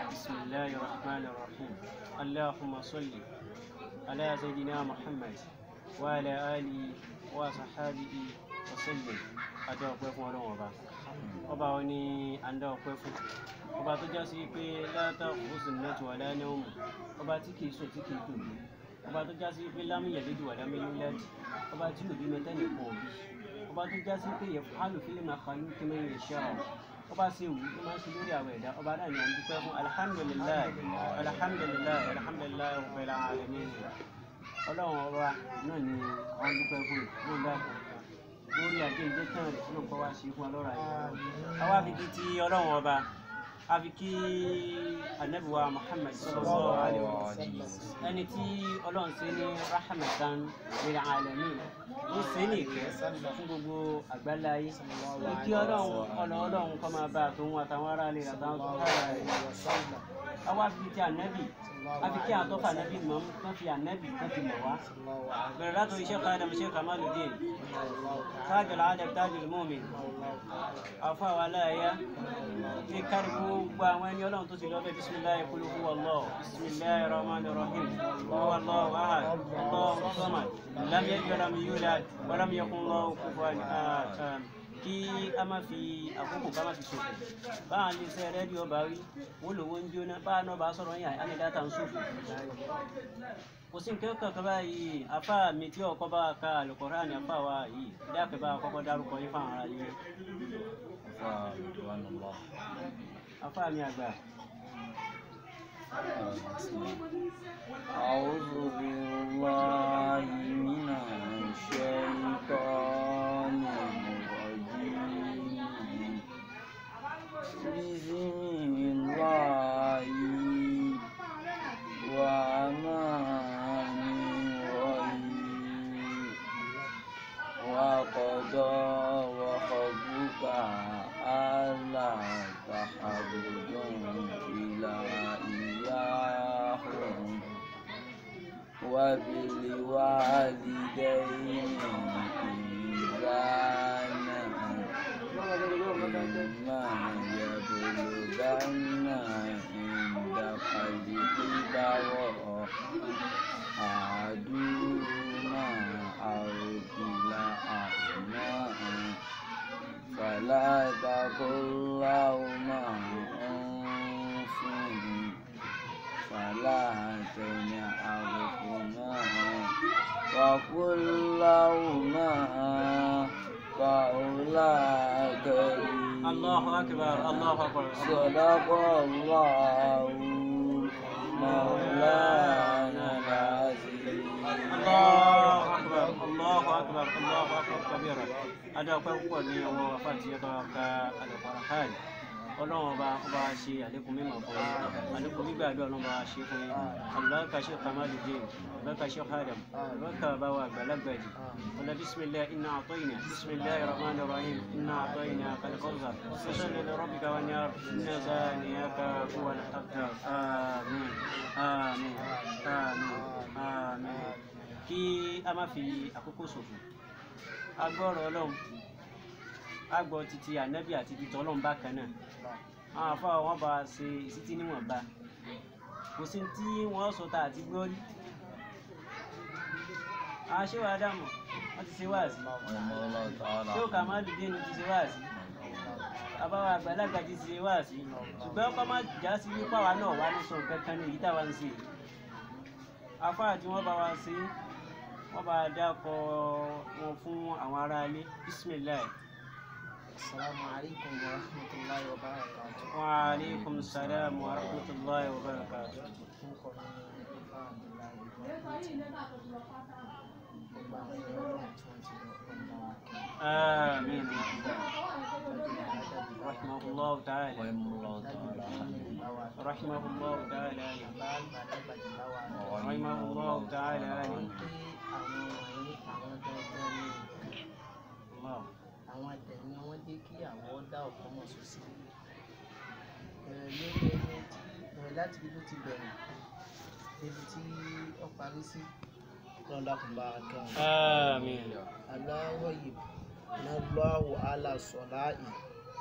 بسم الله الرحمن الرحيم اللهم صل على سيدنا محمد وعلى آله وصحبه وسلم adá ọpẹ́ fún Ọlọ́run ọba ọba wọn ni à ń dá ọpẹ́ fún ọba tó já sí pé látà òsùn náà ti wà láyé ọmọ ọba tí kìí sùn tí kìí tòbi ọba tó já sí pé lámìyà lédi wà lámìyà lẹ́dì ọba tí òbí mẹtẹ́nì kan òbí ọba tó já sí pé yẹ fáàlù fílẹ̀ máa kàlú kí mẹ́rin lè ṣe àwọn ọba ṣe wù tó máa ń ṣe lórí àwọn ẹ̀dá ọba náà ni à ń dúpẹ́ fún alihamudulilayi alihamudulilayi alihamudulilayi rabbil alamin ọlọ́run ọba náà ni à ń dúpẹ́ fún yìí náà dákun lórí àjẹjẹ tán rẹ ló kọ wá sí fún ọlọ́run ayé àwa fi kí ti ọlọ́run ọba a fi kí anabiwa muhammad sallallahu alaihi wa sallam ẹni tí ọlọ́run ṣe ní rahmatan lil alamin ó ṣe ní ìkẹ́ fún gbogbo àgbáláyé kí ọlọ́run ọlọ́run kọ́ máa bá àtòun àtàwọn ará rẹ̀ àtàwọn tó kára rẹ̀ àwa fi kí ti anabi a fi kí àwọn tó fa anabi mọ́ wọ́n fi anabi wọ́n fi mọ̀ wá bẹ̀rẹ̀ látọ̀ iṣẹ́ kan adam iṣẹ́ kamaluddin tájù làádẹ́ tájù mọ́min àfọ àwọn aláya ní kárí gbogbo àwọn ẹni ọlọ́run tó ti lọ bẹ́ẹ̀ bisimilayi kulu huwa allah bisimilayi rahman rahim huwa allah ahad allah samad lam yalid walam yulad walam yakun lahu kufuwan ahad kí a má fi àkókò ká má fi ṣòfò báwọn ilé iṣẹ́ rédíò bá rí wọ́n lówó ń jóná báwọn náà bá sọ̀rọ̀ yàn á ní dáta ń ṣòfò kò sí nǹkan kankan báyìí afá mi tí ọkọ bá ka Al-Qur'ani afá wa yìí dákẹ́ bá kọ́kọ́ dárúkọ yín fáwọn ará yìí afa ridwanullah afá mi àgbà. أعوذ بالله من الشيطان الرجيم بسم الله الرحمن الرحيم وقضى ربك ألا تعبدوا إلا إياه وبالوالدين إحسانا إما يبلغن عندك الكبر أحدهما أو كلاهما فلا تقل لهما أنف فلا تنهرهما وقل لهما قولا كريما Allahu akbar Allahu akbar. صدق الله مولانا العظيم Allahu akbar Allahu akbar Allahu akbar kabira adá ọpẹ́ púpọ̀ ní ọwọ́ afáàtì ẹbá ka Al-Qur'an Ọlọ́run ọba ọba ṣe àlékún mímọ̀ fún yín àlékún gbígbàdúrà Ọlọ́run ọba ṣe fún yín àlùbáríkà ṣe Kamaluddin àlùbáríkà ṣe Adam àlùbáríkà báwa àgbàlagbà jì ọlá bisimilayi iná àtọ́yìnà bisimilayi rahman rahim iná àtọ́yìnà kalikọ́sà sọ́sọ́lẹ̀ lọ́rọ́bìkà wà ní àrùn iná zaniyaka huwa al-abtar àmín àmín àmín àmín kí a má fi àkókò ṣòfò agbọ́rọ̀ ọlọ́run agbọ́ títí ànábì àti títí ọlọ́run bákan náà àwọn afọ wọn bá a ṣe ìsítí níwọ̀nba kò sí tí wọ́n sọ ta àti gbọ́ rí àwọn ṣé wàá dààmú wọ́n ti ṣe wáàsí ṣé òkà má dùn dénú ti ṣe wáàsí àbáwá àgbàlagbà ti ṣe wáàsí ṣùgbọ́n ọkọ má já sí wípé àwa náà wà ní sọ nǹkan kan ní èyí táwa ń ṣe afọ àti wọn bá wa ṣe wọ́n bá dákọ̀ wọn fún àwọn aráalé bisimilayi. Assalamu alaikum wa rahmatullahi wa barakatuh. wa aleykum salaam wa rahmatulahi wa barakatuh. Orúkọ mi ni Ifá Abdullahi Ibrahim. Gbogbo àwọn ẹ̀rọ ọlọ́run tí wọ́n ti lọ ọ̀gbọ́n bá wa kí. آمين Tọ́jú ìyá رحمه Adájú الله تعالى ويم الله تعالى Dájú bá wa kí. رحمه الله تعالى Bàbá àgbàlagbàjì bá wa kí. رحمه الله تعالى Wọ́n pé àwọn wọ̀nyí àwọn dandan ní الله àwọn àtẹ̀ní wọ́n jẹ́ kí àwọn dá ọ̀kan mọ̀ sọ sí. Bẹ̀rẹ̀ lórí ẹni tí bẹ̀rẹ̀ láti ibi tó ti bẹ̀rẹ̀ débi tí ó parí sí. Lọ́dà kò bá a kẹ́wọ̀n. آمين aláwọ̀yè nàlọ́wọ́ alásọ̀láì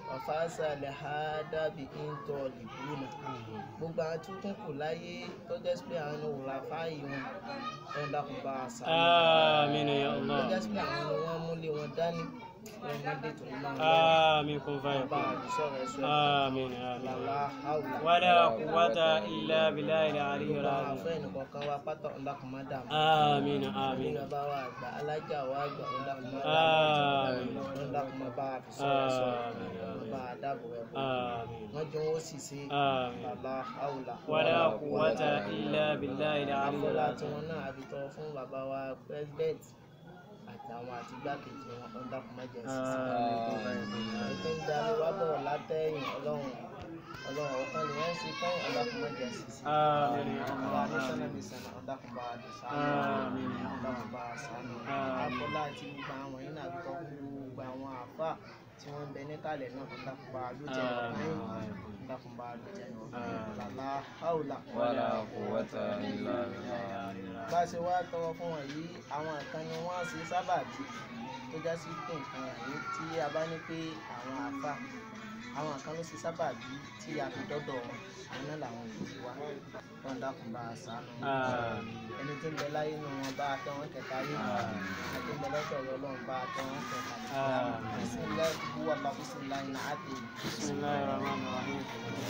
ọ̀fáàsà lè ha dábì íńtọ́ lìbúnà gbogbo àwọn tí ó tún kù láyé tó jẹ́ sí pé àwọn ni wòlá fáyì wọn ẹ̀ ń dákun bá a sá آمين يا tó الله jẹ́ sí pé àwọn ni wọ́n múlé wọn dání wọn mú dé tó ń máa ń آمين كن bá فيكون a lè sọ̀rọ̀ ẹ̀sọ́ آمين آمين làlá àwùlà ولا قوة إلا بالله العلي gbogbo àwọn العظيم afẹ́ ẹnìkọ̀ọ̀kan wa pátá ń dákun má dààmú آمين ní آمين bàbá wa àgbà alájà wa àgbà ń dákun má dààmú آمين ń dákun má bá a fi sọ̀rọ̀ ẹ̀sọ́ آمين bá a dáàbò rẹ̀ bò آمين wọ́n jọ wọ́n sì ṣe آمين làlá àwùlà ولا قوة إلا بالله العلي àfọlá tí العظيم wọn náà àfi tọrọ fún bàbá wa president àtàwọn àti igbákejì wọn ń dákun má jẹ́ sísè ètò ń darí wá bọ̀ látẹ̀yìn ọlọ́run ọlọ́run ọ̀kan lè yẹn ṣe kán ọ̀dàkùn má jẹ́ sísè آمين يا ọba الله adéṣánná آمين mi sànà ọ̀dàkùn bá a dùn Àmín. sáà ọ̀dàkùn bá a sànà Àmín. àfọlá àti gbogbo àwọn yìí náà tọ́ gbogbo àwọn àáfà tí wọ́n ń bẹ níkàlẹ̀ náà ọ̀dàkùn bá a dùn jẹ́ ọ̀kan ọ̀dàkùn bá a dùn jẹ́ ọ̀kan Àmín. làlá haúlà ولا قوة إلا بالله bá a ṣe wá tọrọ fún wọn yìí àwọn nǹkan ni wọ́n ṣe sábàbí tó já sí pé nǹkan àyè tí a bá ní pé àwọn àáfà àwọn nǹkan ló ṣe sábàbí tí a fi dọ́dọ̀ wọn àwọn náà làwọn òbí wa wọn dákun bá a sànù آمين ẹni tí ń bẹ láyé nù wọn bá a tẹ wọn kẹta yìí àti ń bẹ lọ́dọ̀ ọ̀rọ̀ ọlọ́run bá a tẹ wọn kẹta Àmín. bisimilá ìbúwà bá bisimilá iná àti بسم الله الرحمن الرحيم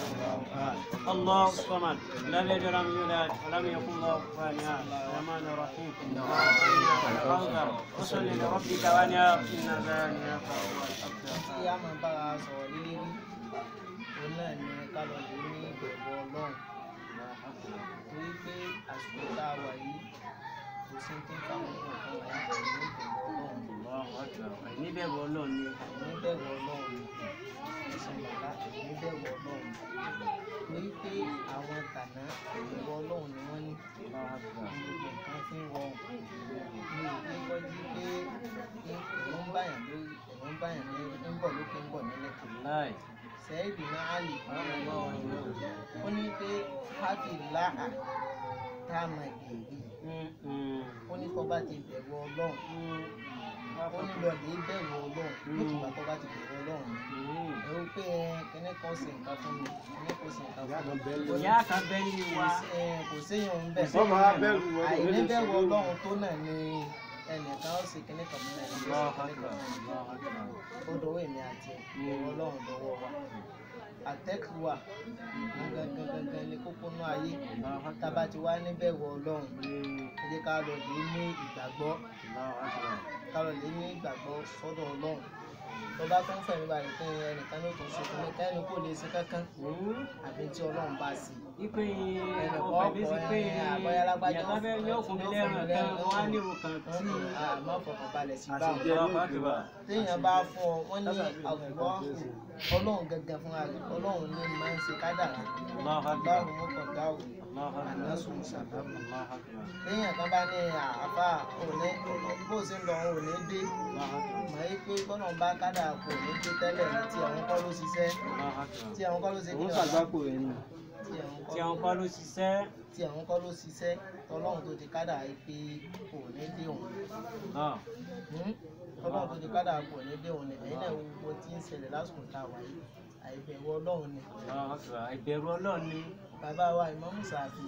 الله الصمد لم يلد ولم يولد ولم يكن له كفوا احد الرحمن الرحيم الكوثر وصل لربك وانهار ان ذلك هو الابتر tí a máa bára sọ̀rọ̀ lílé rí òun náà ni ká lọ lè ní ìbẹ̀wò ọlọ́run torí pé àsìkò tá a wà yìí kò sí tí ń káwọn nǹkan wà yìí pẹ̀lú ìbẹ̀wò ọlọ́run الله اكبر níbẹ̀rù ọlọ́run ni àìníbẹ̀wò ọlọ́run ẹ̀sìn bàbá àìníbẹ̀wò ọlọ́run torí pé àwọn tànà ìbẹ̀wò ọlọ́run ni wọ́n ní الله اكبر gbogbo nǹkan fi ń rọrùn mi ò ní gbọ́jú pé ẹ̀rọ ń báyàn lórí ẹ̀rọ ń báyàn ní ń bọ̀ lókè ń bọ̀ nílẹ̀ láì sẹ́ẹ̀dì náà á lè ó ní pé hábì láhà tá a máa gèrè ó ní kó bá ti bẹ̀rù ọlọ́run ó ní lọ lè bẹ̀rù ọlọ́run nígbà tó bá ti bẹ̀rù ọlọ́run ẹ ó pé kíní kan ṣe nǹkan fún mi kíní kan ṣe nǹkan fún mi ó ní ìyá kan bẹ nínú wa kò séyàn ń bẹ̀ Kò séyàn ń bẹ̀. àìní bẹ̀rù ọlọ́run tó náà ni ẹnìkan ó ṣe kíní kan fún mi ẹnìkan ó الله ṣe kíní اكبر kan fún mi الله اكبر ó dọwọ́ èmi àti ẹ̀ bẹ̀rù ọlọ́run dọwọ́ wa àtẹ́kùwà gangan gangan ni kókó náà ayé tába ti wá níbẹ̀rù ọlọ́run ẹ jẹ́ ká lọ lè ní ìgbàgbọ́ الله اكبر ká lọ lè ní ìgbàgbọ́ sọ́dọ̀ ọlọ́run tó bá tún fẹ̀mí balẹ̀ pé ẹnìkan ló tún ṣe fún mi kẹ́ni kò lè ṣe kankan àbí tí ọlọ́run bá sí ipe Ẹnì ọkọ̀ kan mi sí kọ pé ẹ, àbọ̀yá lágbájá ìyàtọ̀ fẹ́ yóò fún mi lẹ́rùn kan wọ́n á ní ìwò kan tí àmọ́ fọkàn balẹ̀ sí báwọn الله اكبر téèyàn bá fún ọ wọ́n ní àwùjọ ọlọ́run gangan fúnra rẹ̀ ọlọ́run ní máa ń ṣe kádàrá الله اكبر báwo wọn kàn dáwò الله اكبر ànásùn ṣàbámu الله اكبر téèyàn kan bá ní àáfà òní bó ṣe ń lọ òun ò ní dé الله اكبر mọ̀ ẹ́ pé gbọ́dọ̀ bá kádàrá kò ní dé tẹ́lẹ̀ ní tí àwọn kọ́ ló ṣiṣẹ́ الله equal tí àwọn kọ́ ló ṣe kí òun ni ṣàgbákò rẹ̀ ni tí àwọn tí kọ́ àwọn kọ́ ló ṣiṣẹ́ tí àwọn kọ́ ló ṣiṣẹ́ tọ́lọ́run tó ti kádàrá yìí pé kò ní dé òun náà Hmm? ọlọ́run tó ti kádàrá kò ní dé òun ni ẹ̀yin náà wo gbogbo tí ń ṣẹlẹ̀ lásìkò tá a wà yìí àìbẹ̀wò ọlọ́run ni Allah equal ìbẹ̀rù ọlọ́run ni bàbá wa ìmáàmù Ṣàfí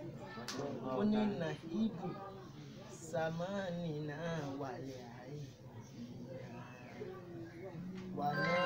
ó ní nàhíbù sàmánì náà wàlẹ̀ àyè wà náà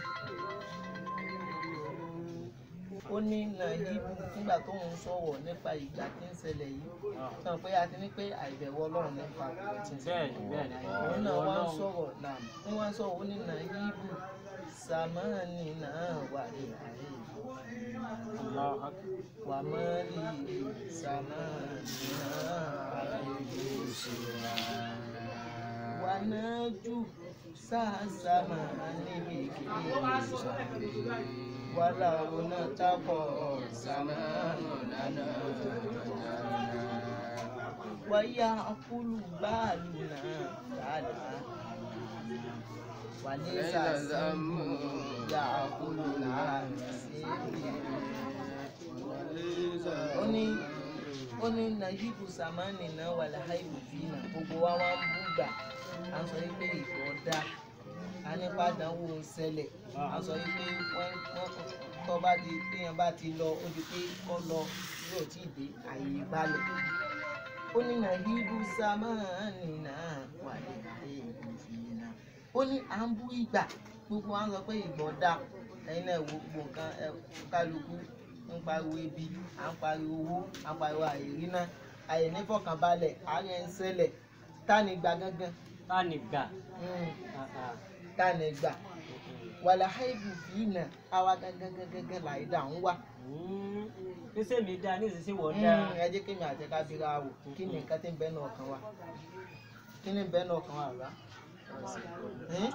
ó ní nàhíbù nígbà tó ń sọ̀rọ̀ nípa ìgbà tí ń ṣẹlẹ̀ yìí sọ pé a ti ní pé àìbẹ̀wò ọlọ́run nípa ìgbà tí ń ṣẹlẹ̀ bẹ́ẹ̀ ni bẹ́ẹ̀ ni òun ìbẹ̀rù náà wá ń ọlọ́run sọ̀rọ̀ náà ń wá ń sọ̀rọ̀ ó ní nàhíbù sàmánì náà wàlẹ̀ àyè Allah equal wàmọ́lì sàmánìyà wànájú sàásàmà níbìkì wàlà ọ̀nà tábọ̀ sàmánù lánà wáyà kúlù báàlù náà dáadáa wàlẹ́ sàásàmù yà kúlù náà sí ó ní ó ní najibu samani náà wà láhàìbù fínà gbogbo wa wá ń búgbà à ń sọ wípé ìgbọ́ dá a nípa àdánwò ṣẹlẹ̀ a sọ yìí pé wọ́n wọ́n tọ́ bá di téèyàn bá ti lọ ó di pé kọ́ lọ yóò tí ì dé àyè ìbalẹ̀ ó ní nàìjíríù sámánì náà wà ní ìfìyìnà ó ní à ń bú ìgbà gbogbo wa ń sọ pé ìgbọ̀n dà ẹ̀yin náà wo gbogbo nǹkan ẹ kálukú ń pariwo ebi à ń pariwo owó à ń pariwo àìrí náà àyè nífọ̀kànbalẹ̀ àárẹ̀ ń ṣẹlẹ̀ tani gbà gángan tá ní gbà Mm, Ah, ah. tani gbà wàlà haibu fìínà àwa gángan gángan láì dà ń wá. Mm. níṣẹ́ mi dá ní ìsinsìnyí wọ́n dá Mm, ẹ jẹ́ kí mi àti ká bíra wò kí ni nǹkan tí ń bẹ náà ọkàn wa kí ni ń bẹ náà ọkàn wa rà ẹ́n?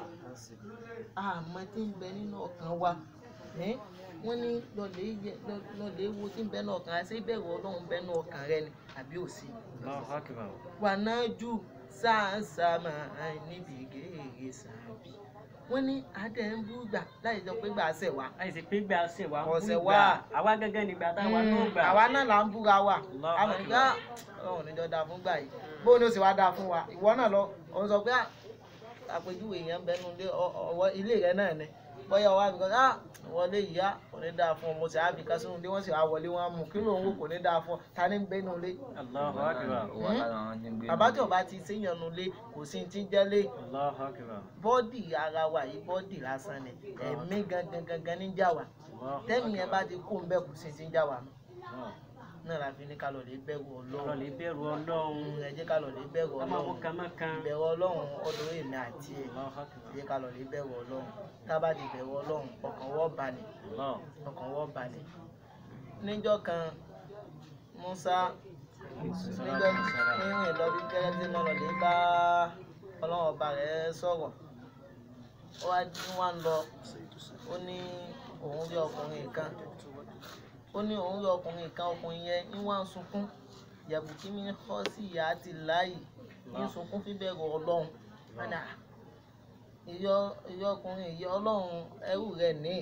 àmọ́ tí ń bẹ nínú ọkàn wa ẹ́n? wọ́n ní lọ́lẹ̀ yẹ- lọ- lọ́lẹ̀ wo tí ń bẹ náà ọkàn rẹ ṣé ìbẹ̀rù ọlọ́run bẹ náà ọkàn rẹ ni àbí òsì. Allahu Akbar. wà náà jù sáàsámà níbi gèrè sàbí wọ́n ní adé ń bú gbà láì sọ pé gbà ṣẹ̀ wá. àìsí pé gbà ṣe wá Ọ̀sẹ̀ ń wá. gbà àwa gángan nígbà táwa náà gbà àwa náà là ń búra wa Allahu àwọn Akbar. ìgbà ọlọ́run níjọ́ dáa fún gbà yìí bó ni ó sì wá dáa fún wa ìwọ náà lọ òun sọ pé "Ah, àpèjúwe èèyàn bẹnu ilé ọ- ọwọ́ ilé rẹ náà ni bóyá ọwọ́ àbíkọ́ ah wọlé ìyá kò ní dáa fún ọ mo sì àbíkọ́ sínú ilé wọ́n sì wá wọlé wọn á mú kí ló ń wò kò ní dáa fún ọ ta ní ń gbénu ilé Allahu Akbar. wà lára àwọn tí ń gbé bàbá tí ọba ti séyàn nu ilé kò sí ti ń jẹ́lé Allahu Akbar. bọ́dì ara wa yìí bọ́dì lásán ni ẹ̀mí gangan gangan ní jà wá Allahu tẹ́mi yẹn bá ti kó ń bẹ́ẹ̀ kò sí ti ń jà wá mọ́ Akbar. náà la fi ní ká lọ lè bẹ̀rù ọ̀rọ̀ ọlọ́run lè bẹ̀rù ọlọ́run Mm, ẹ jẹ́ ká lọ lè bẹ̀rù ká máa wo ọlọ́run kàmákan ìbẹ̀rù ọlọ́run ọdún èmi àti ẹ̀ Allahu ẹ Akbar. jẹ́ ká lọ lè bẹ̀rù ọlọ́run tá a bá ti bẹ̀rù ọlọ́run ọkàn wọ́ balẹ̀ Allah. ọkàn wọ́ balẹ̀ níjọ́ kan Musa níjọ́ rírìn lọ bí gẹ́gẹ́ tí náà lọ lè bá ọlọ́run ọba rẹ̀ sọ̀rọ̀ ó wá ní wá ń lọ ó ní òun rí ọkùnrin kan ó ní òun rí ọkùnrin kan ọkùnrin yẹn ń wá ń sunkún yàbùkí mi ń kọ́ sí ìyá àti láàyè ń sunkún fíbẹ̀rù ọlọ́run padà ìyọ ìyọ ọkùnrin ìyọ ọlọ́run ẹrú rẹ̀ ní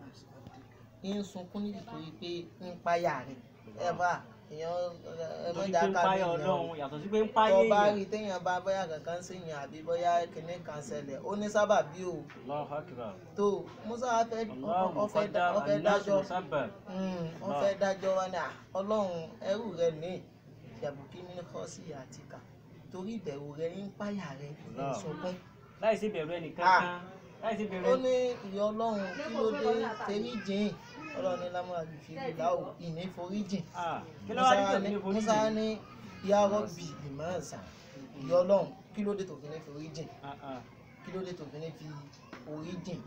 ń sunkún nítorí pé ń páyà rẹ̀ ẹ bá èèyàn ẹ torí mọ̀jà pé ń ká páyà mi ọlọ́run yàtọ̀ sí pé ń páyà tó bá èèyàn rí téèyàn bá bóyá kankan sí yàn àbí bóyá kinní kan ṣẹlẹ̀ ó ní sábàbí o Allahu Akbar. tó musa wá fẹ́ Allahu ọfẹ́ muqaddar ọfẹ́ an-nasu dájọ́ musabbab. Mm, wọ́n fẹ́ dájọ́ wa ní à, ọlọ́run ẹrú rẹ ní ìyàbùkí mi kọ́ sí àtìkà torí ìbẹ̀rù rẹ ń páyà rẹ ń Allah. sunkún láì sí bẹ̀rù ẹnìkan Ah. kan láì sí bẹ̀rù ó ẹnì ní ìyá ọlọ́run kí ló dé tẹ̀rí jìn ọlọ́run ní lámúra lè fi rí láwò ìní forí jìn Ah, kí ló wá dé tó fi ní forí musa jìn? ní ìyá rọ́bì ìmọ̀ọ́sà ìyá ọlọ́run kí ló dé tó fi ní forí jìn Ah, ah. kí ló dé tó fi ní fi orí jìn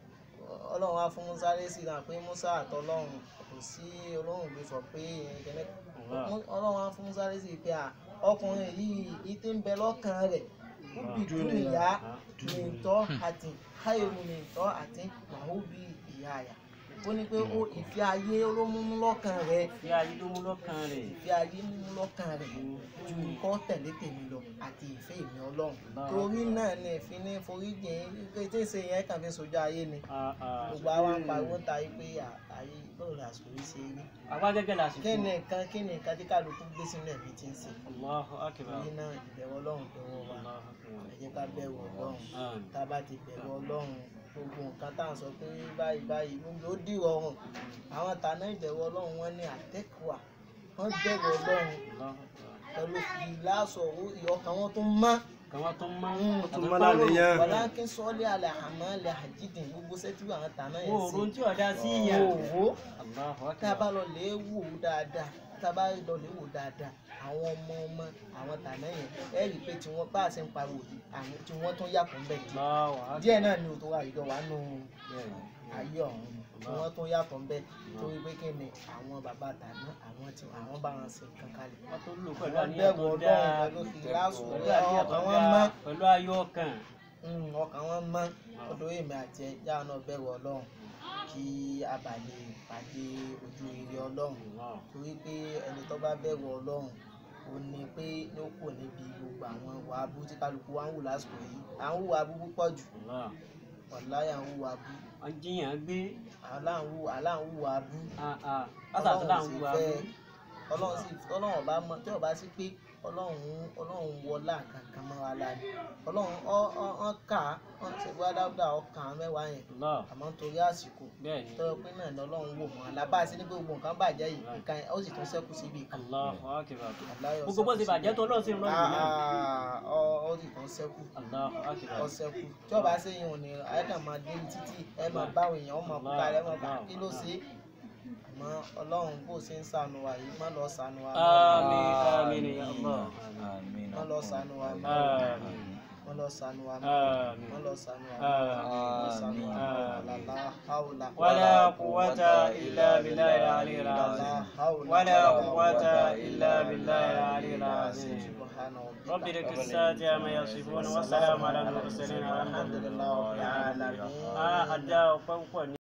ọlọ́run á fún musa lésì náà pé musa àtọlọ́run kò sí ọlọ́run ló sọ pé ẹ̀kẹ́lẹ́ Allah. ọlọ́run á fún musa lésì pé à ọkùnrin yìí ìtí ń bẹ lọ́kàn rẹ̀ ó bì dúnìyà mìtọ́ àti káyọ̀mù mìtọ́ àti màhúbì ìyá àyà ó ní pé ó ìfẹ́ ayé ló múmú lọ́kàn rẹ̀ Fi ayé ló mú lọ́kàn rẹ̀. ìfẹ́ ayé múmú lọ́kàn rẹ̀ ju nǹkan tẹ̀lé tèmi lọ àti ìfẹ́ ìmí ọlọ́run torí náà ni ìfin ní foríjì kété ṣe yẹn kàn fi sojú ayé ni Ah, ah. gbogbo àwọn apariwo ń ta yí pé à- ayé bọ́ọ̀lù làsìkò yìí ṣe rí àwa gẹ́gẹ́ lásìkò. kí ni nǹkan kí ni nǹkan tí kálukú gbé sínú ẹ̀mí tí ń ṣe Allahu Akbar. torí náà ìbẹ̀rù ọlọ́run dọwọ́ wa Allahu Akbar. ẹ jẹ́ ká bẹ̀rù ọlọ́run Àmín. tá a bá ti bẹ̀rù ọlọ́run gbogbo nǹkan tá à ń sọ pé báyìí báyìí gbogbo ó dìrọ̀ ọ̀run àwọn tàná ìbẹ̀rù ọlọ́run wọn ní àtẹ́kùwà wọ́n bẹ̀rù ọlọ́run Allahu Akbar. pẹ̀lú ìlàsọ̀ ọkàn wọn tó mọ́ Kàwọn tó máa ń Mm, àtàwọn mọ́ bá rò. lánìyàn. wàlá kí sọ́ọ́lì alẹ́ àmọ́ alẹ́ àjídìn gbogbo sẹ́tù àwọn tàná Wo yẹn òrùn sí tí ọ̀dá sí ìyá. òwò Allahu tá a bá Akbar. lọ lè wò ó dáadáa tá a bá lọ lè wò ó dáadáa àwọn ọmọ ọmọ àwọn tàná yẹn ẹ rí i pé tí wọ́n bá a ṣe ń pariwo yìí, àwọn tí wọ́n tún yàtọ̀ ń bẹ̀ díẹ̀ Allahu Akbar. díẹ̀ náà ni òtò wa ìjọ wa nù Bẹ́ẹ̀ni. ayé ọ̀hún tí wọ́n tún yàtọ̀ ń bẹ̀ torí pé kí ni àwọn bàbá tàná àwọn tí àwọn bá wọn ṣe nǹkan kalẹ̀ Wọ́n tó lò pẹ̀lú wọ́n àníyàn bẹ̀rù tó ọlọ́run dáa. pẹ̀lú ìlàsùn Pẹ̀lú àníyàn tó ọkàn wọn mọ́ dáa. Pẹ̀lú ayọ̀ ọkàn. Mm, ọkàn wọn mọ́ ọdún èmi àti ẹja náà bẹ̀rù ọlọ́run kí a bà lè pàdé ojú rere ọlọ́run Allah. torí pé ẹni tó bá bẹ̀rù ọlọ́run ó ní pé ló kù níbi gbogbo àwọn ìwà abú tí kálukú wa ń wù lásìkò yìí à ń hùwà abú púpọ̀ jù Allah. wàláyà ń hùwà abú Wọ́n jiyàn gbé. aláǹwù aláǹwù abú Ah, ah. Látàtí là ń sì wo fẹ́ abú. ọlọ́run sì ọlọ́run ọba mọ tí ọba sí pé ọlọ́run ọlọ́run wọlá kankan mọ́ wa láàyè ọlọ́run ọ ọ ọ kà á wọn ṣe gbọ́dọ̀ dáúdà ọkàn án mẹ́wàá yẹn Allah àmọ́ nítorí àsìkò bẹ́ẹ̀ ni tọ́jọ́ pé náà ni ọlọ́run wò wọ́n alábàásí ní pé gbogbo nǹkan bàjẹ́ yìí nǹkan ó sì tún ṣẹ́kù síbi kan Allahu akbar Aláyọ̀ gbogbo bó ti ṣẹ́kù bàjẹ́ tó lọ́ọ̀ sí ìrọ̀lẹ́ Ah, náà ah, ọ ó sì tún ṣẹ́kù Allahu akbar ọ ṣẹ́kù tí ọba ṣe yàn ní ẹ kàn máa dé títí ẹ máa báwọn èèyàn ọmọ kúkà rẹ máa bá kí ló ṣe é àmọ́ ọlọ́run bó ṣe ń ṣàánú wa yìí má lọ ṣàánú wa mọ́. Àmín àmín ya Allah Àmín. má lọ ṣàánú wa mọ́. Àmín má lọ ṣàánú wa mọ́. àmín má lọ ṣàánú wa Àmín. mọ́. má ṣàánú wa mọ́. Àmín. la hawla ولا قوة إلا بالله العلي la العظيم hawla ولا قوة إلا بالله العلي العظيم subhana رب rabbika. لك الساعة ما يصفون والسلام على المرسلين والحمد alhamdulillahi rabbil alamin. لله أدى وقوة